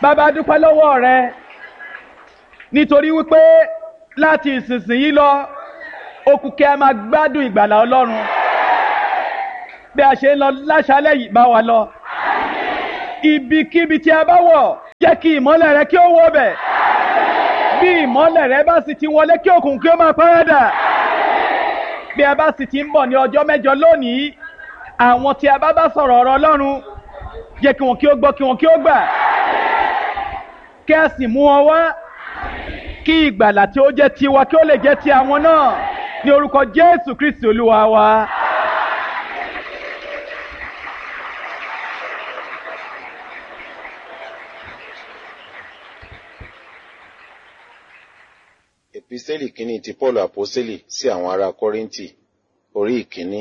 bàbá dúpẹ́ lọ́wọ́ rẹ nítorí wípé láti ìsinsìnyí lọ okùn kí a máa gbádùn ìgbàlà ọlọ́run bí a ṣe ń lọ láṣálẹ̀ yìí bá wa lọ ibikíbi tí a bá wọ̀ jẹ́ kí ìmọ́lẹ̀ rẹ kí ó wọ bẹ̀ bí ìmọ́lẹ̀ rẹ bá sì ti wọlé kí òkùnkùn kí ó máa párádà bí a bá sì ti ń bọ̀ ní ọjọ́ mẹ́jọ lónìí àwọn tí a bá bá sọ̀rọ̀ ọ̀rọ̀ ọlọ́run jẹ́ kí wọn kí ó gbọ́ kí wọn kí ó gbà kí a sì mú wọn wá kí ìgbàlà tí ó jẹ́ tiwa kí ó lè jẹ́ ti àwọn náà ní orúkọ jésù kristi olúwa wa. Epistẹ́lì kínní ti Pọ́ọ̀lù Àpọ́sẹ́lì sí àwọn ará Kọ́ríńtì, orí ìkíní.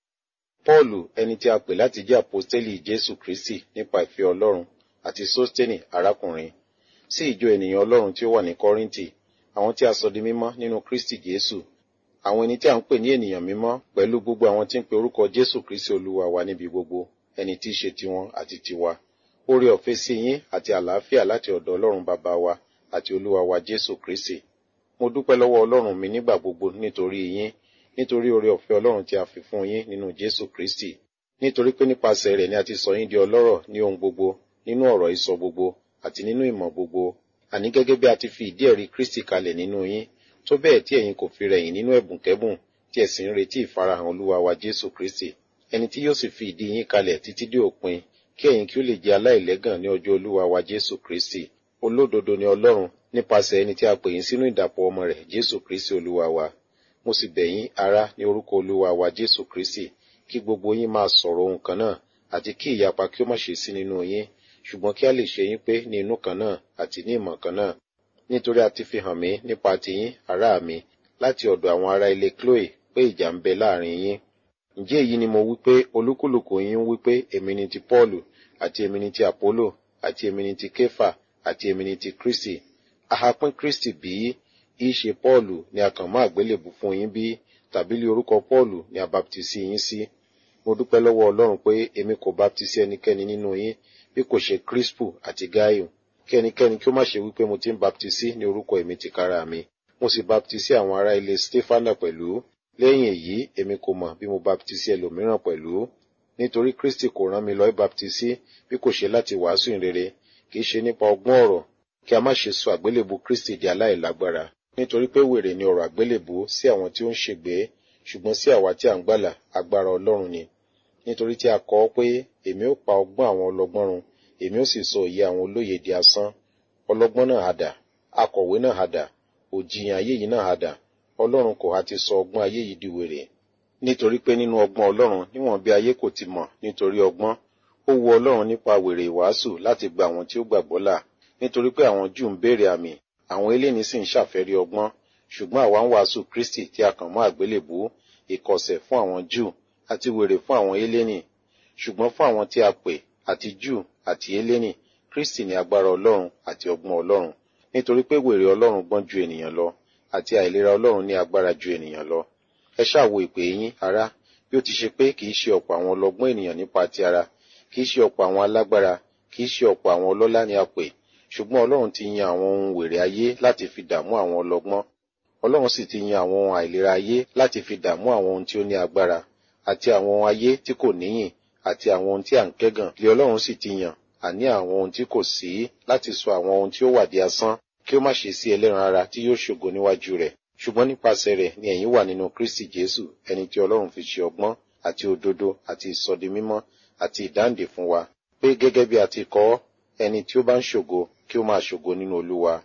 Pọ́ọ̀lù ẹni tí a pè láti jẹ́ àpọ́sẹ́lì Jésù Kristì nípa ìfẹ́ Ọlọ́run àti Sóstẹ́nì arákùnrin, sí ìjọ ènìyàn Ọlọ́run tí ó wà ní Kọ́ríńtì, àwọn tí a sọ di mímọ́ nínú Kristi Jésù, àwọn ẹni tí a ń pè ní ènìyàn mímọ́ pẹ̀lú gbogbo àwọn tí ń pe orúkọ Jésù Kristì Olúwa wa níbi gbogbo, ẹni tí í ṣe tiwọn àti tiwa. Oore ọ̀fẹ́ sí yín àti àlàáfíà láti ọ̀dọ̀ Ọlọ́run bàbá wa àti Olúwa wa Jésù Kristì mo dúpẹ́ lọ́wọ́ ọlọ́run mi nígbà gbogbo nítorí yín nítorí oore ọ̀fẹ́ ọlọ́run tí a fi fún yín nínú jésù kristi nítorí pé nípasẹ̀ rẹ̀ ni a ti sọ yín di ọlọ́rọ̀ ní ohun gbogbo nínú ọ̀rọ̀ ìsọ gbogbo àti nínú ìmọ̀ gbogbo àní gẹ́gẹ́ bí a ti fi ìdí ẹ̀rí kristi kalẹ̀ nínú yín tó bẹ́ẹ̀ tí ẹ̀yin kò fi rẹ̀yìn nínú ẹ̀bùnkẹ́bùn tí ẹ sì ń retí ìfarahàn olúwa wa jésù kristi ẹni tí yóò sì fi ìdí yín kalẹ̀ títí dé òpin kí ẹ̀yin kí ó lè jẹ́ aláìlẹ́gàn ní ọjọ́ olúwa wa jésù kristi olódodo ni ọlọ́run nípasẹ̀ ẹni tí a pè yín sínú ìdàpọ̀ ọmọ rẹ̀ jésù kristi olúwa wa mo sì bẹ̀ yín ará ní orúkọ olúwa wa jésù kristi kí gbogbo yín máa sọ̀rọ̀ ohun kan náà àti kí ìyapa kí ó má ṣe sí nínú yín ṣùgbọ́n kí a lè ṣe yín pé ní inú kan náà àti ní ìmọ̀ kan náà nítorí a ti fi hàn mí nípa tiyín ará mi láti ọ̀dọ̀ àwọn ará ilé chloe pé ìjà ń bẹ láàrin yín ǹjẹ́ èyí ni mo wí pé olúkúlùkù yín wí pé èmi ni ti paulu àti èmi ni ti apollo àti èmi ni ti kefa àti èmi ni ti kristi ahapin kristi bí í ṣe pọ́ọ̀lù ni a kàn mọ́ àgbélébù fún yín bí tàbí lé orúkọ pọ́ọ̀lù ni a baptisi yín sí mo dúpẹ́ lọ́wọ́ ọlọ́run pé èmi kò baptisi ẹnikẹ́ni nínú yín bí kò ṣe crispu àti gaiu kí ẹnikẹ́ni kí ó má ṣe wípé mo ti ń baptisi ní orúkọ èmi tìkára mi mo sì baptisi àwọn ará ilé stefana pẹ̀lú lẹ́yìn èyí èmi kò mọ̀ bí mo baptisi ẹlòmíràn pẹ̀lú nítorí kristi kò rán mi lọ baptisi bí kò ṣe láti wàásù ìrere kì í ṣe nípa ọgbọ́n ọ̀rọ̀ kí a má ṣe sọ àgbélébù kristi di aláìlágbára nítorí pé wèrè ni ọ̀rọ̀ àgbélébù sí àwọn tí ó ń ṣègbé ṣùgbọ́n sí àwa tí à ń gbàlà agbára ọlọ́run ni nítorí tí a kọ ọ́ pé èmi ó pa ọgbọ́n àwọn ọlọ́gbọ́n run èmi ó sì sọ òye àwọn olóye di asán ọlọ́gbọ́n náà hadà akọ̀wé náà hadà òjìyàn ayé yìí náà hadà ọlọ́run kò ha ti sọ ọgbọ́n ayé yìí di wèrè nítorí pé nínú ọgbọ́n ọlọ́run níwọ̀n bí ayé kò ti mọ̀ nítorí ọgbọ́n ó wu ọlọ́run nípa wèrè ìwàásù láti gba àwọn tí ó gbàgbọ́ là nítorí pé àwọn júù ń béèrè àmì àwọn eléni sì ń ṣàfẹ́rí ọgbọ́n ṣùgbọ́n àwa ń wàásù kristi tí a kàn mọ́ àgbélébú ìkọ̀sẹ̀ fún àwọn júù àti wèrè fún àwọn eléni ṣùgbọ́n fún àwọn tí a pè àti júù àti eléni kristi ní agbára ọlọ́run àti ọgbọ́n ọlọ́run nítorí pé wèrè ọlọ́run gbọ́n ju ènìyàn lọ àti àìlera ọlọ́run ní agbára ju ènìyàn lọ ẹ ṣàwo ìpè yín ará bí ó ti ṣe pé kì í ṣe ọ̀pọ̀ àwọn ọlọ́gbọ́n ènìyàn nípa ti ara kì í ṣe ọ̀pọ̀ àwọn alágbára kì í ṣe ọ̀pọ̀ àwọn ọlọ́lá ni a pè ṣùgbọ́n ọlọ́run ti yan àwọn ohun wèrè ayé láti fi dààmú àwọn ọlọ́gbọ́n ọlọ́run sì ti yan àwọn ohun àìlera ayé láti fi dààmú àwọn ohun tí ó ní agbára àti àwọn ohun ayé tí kò níyìn àti àwọn ohun tí à ń kẹ́gàn lé ọlọ́run sì ti yàn àní àwọn ohun tí kò sí láti sọ àwọn ohun tí ó wà di asán kí ó má ṣe sí ẹlẹ́ran ara tí yóò ṣògo níwájú rẹ̀ ṣùgbọ́n nípasẹ̀ rẹ̀ ni ẹ̀yin wà nínú kristi jésù ẹni tí ọlọ́run fi ṣe ọgbọ́n àti òdodo àti ìsọdimímọ́ àti ìdáǹdè fún wa pé gẹ́gẹ́ bí a ti kọ ọ́ ẹni tí ó bá ń ṣògo kí ó máa ṣògo nínú olúwa.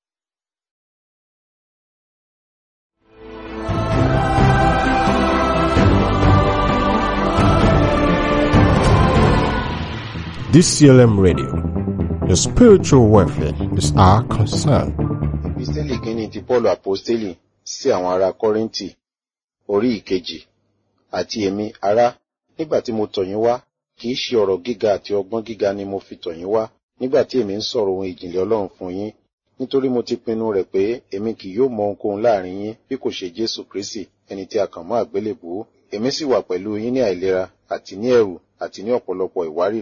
DCLM Radio. Your spiritual welfare is our concern. Epistẹ́lì kínní ti Pọ́ọ̀lù Àpọ́stélì sí àwọn ará Kọ́ríńtì, orí ìkejì, àti èmi ará, nígbà tí mo tọ̀ yín wá, kì í ṣe ọ̀rọ̀ gíga àti ọgbọ́n gíga ni mo fi tọ̀ yín wá, nígbà tí èmi ń sọ̀rọ̀ ohun ìjìnlẹ̀ Ọlọ́run fún yín, nítorí mo ti pinnu rẹ̀ pé èmi kì yóò mọ ohunkóhun láàrin yín bí kò ṣe Jésù Kristi, ẹni tí a kàn mọ́ àgbélébùú, èmi sì wà pẹ̀lú yín ní àìlera àti ní ẹ̀rù àti ní ọ̀pọ̀lọpọ̀ ìwárìrì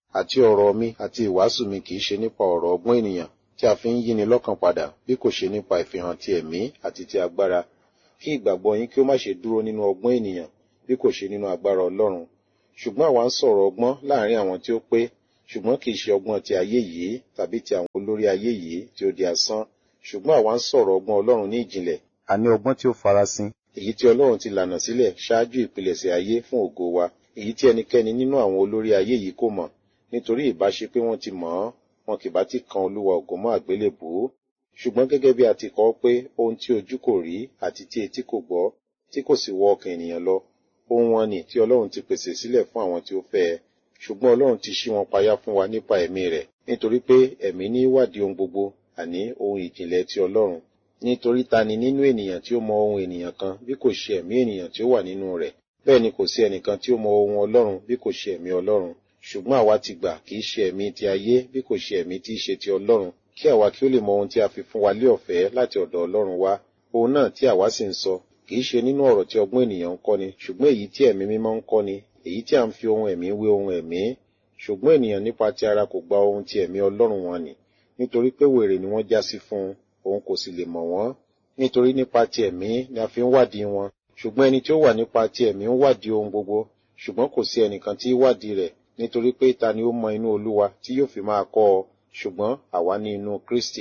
àti ọ̀rọ̀ mi àti ìwàásù mi kì í ṣe nípa ọ̀rọ̀ ọgbọ́n ènìyàn tí a fi ń yíni lọ́kàn padà bí kò ṣe nípa ìfihàn ti ẹ̀mí àti ti agbára kí ìgbàgbọ́ yín kí ó má ṣe dúró nínú ọgbọ́n ènìyàn bí kò ṣe nínú agbára ọlọ́run ṣùgbọ́n àwa ń sọ̀rọ̀ ọgbọ́n láàrin àwọn tí ó pé ṣùgbọ́n kì í ṣe ọgbọ́n ti ayé yìí tàbí ti àwọn olórí ayé yìí tí ó di asán ṣùgbọ́n àwa ń sọ̀rọ̀ ọgbọ́n ọlọ́run ní ìjìnlẹ̀ àní ọgbọ́n tí ó farasin èyí tí ọlọ́run ti lànà sílẹ̀ ṣáájú ìpilẹ̀ṣẹ̀ ayé fún ògo wa èyí tí ẹnikẹ́ni nínú àwọn olórí ayé yìí kò mọ̀ nítorí ìbáṣe pé wọ́n ti mọ̀ ọ́ wọn kì bá ti kan olúwa ògo mọ́ àgbélébùú ṣùgbọ́n gẹ́gẹ́ bí a ti kọ pé ohun tí ojú kò rí àti tí etí kò gbọ́ tí kò sì wọ ọkàn ènìyàn lọ ohun wọn ni tí ọlọ́run ti pèsè sílẹ̀ fún àwọn tí ó fẹ́ ẹ ṣùgbọ́n ọlọ́run ti ṣí wọn payá fún wa nípa ẹ̀mí rẹ̀ nítorí pé ẹ̀mí ní wádìí ohun gbogbo àní ohun ìjìnlẹ̀ ti ọlọ́run nítorí ta ni nínú ènìyàn tí ó mọ ohun ènìyàn kan bí kò ṣe ẹ̀mí ènìyàn tí ó wà nínú rẹ̀ bẹ́ẹ̀ ni kò sí ẹnìkan tí ó mọ ohun ọlọ́run bí kò ṣe ẹ̀mí ọlọ́run ṣùgbọ́n àwa ti gbà kì í ṣe ẹ̀mí ti ayé bí kò ṣe ẹ̀mí tí í ṣe ti ọlọ́run kí àwa kí ó lè mọ ohun tí a fi fún wa lé ọ̀fẹ́ láti ọ̀dọ̀ ọlọ́run wá ohun náà tí àwa sì ń sọ kì í ṣe nínú ọ̀rọ̀ tí ọgbọ́n ènìyàn ń kọ́ni ṣùgbọ́n èyí tí ẹ̀mí mímọ́ ń kọ́ni èyí tí a ń fi ohun ẹ̀mí wé ohun ẹ̀mí ṣùgbọ́n ènìyàn nípa ti ara kò gba ohun ti ẹ̀mí ọlọ́run wọn nì nítorí pé wèrè ni wọ́n já sí fún un òun kò sì lè mọ̀ wọ́n nítorí nípa ti ẹ̀mí ni a fi ń wádìí wọn ṣùgbọ́n ẹni tí ó wà nípa ti ẹ̀mí ń wádìí ohun gbogbo ṣùgbọ́n kò sí ẹnìkan tí í wádìí rẹ̀ nítorí pé ta ni ó mọ inú olúwa tí yóò fi máa kọ́ ọ ṣùgbọ́n àwa ní inú kristi.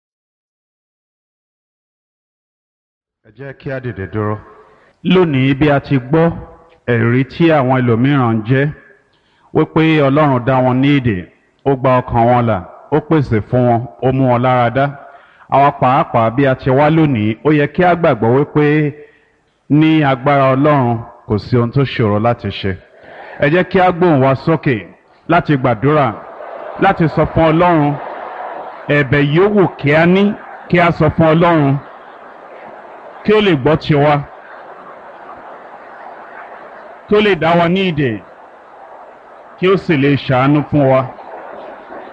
ẹ jẹ́ kí á dìde dúró. lónìí bí a ti gbọ́ ẹ̀rí tí àwọn ẹlòmíràn ń jẹ́ wípé ọlọ́run dá wọn ní èdè ó gba ọkàn wọn là ó pèsè fún wọn ó mú wọn lára dá àwa pàápàá bí a ti wá lónìí ó yẹ kí á gbàgbọ́ wípé ní agbára ọlọ́run kò sí ohun tó ṣòro láti ṣe ẹ jẹ́ kí á gbóhùn wa sókè láti gbàdúrà láti sọ fún ọlọ́run ẹ̀bẹ̀ yòówù kí á ní kí á sọ fún ọlọ́run kí ó lè gbọ́ tiwa kí ó lè dá wa ní ìdè kí ó sì lè ṣàánú fún wa.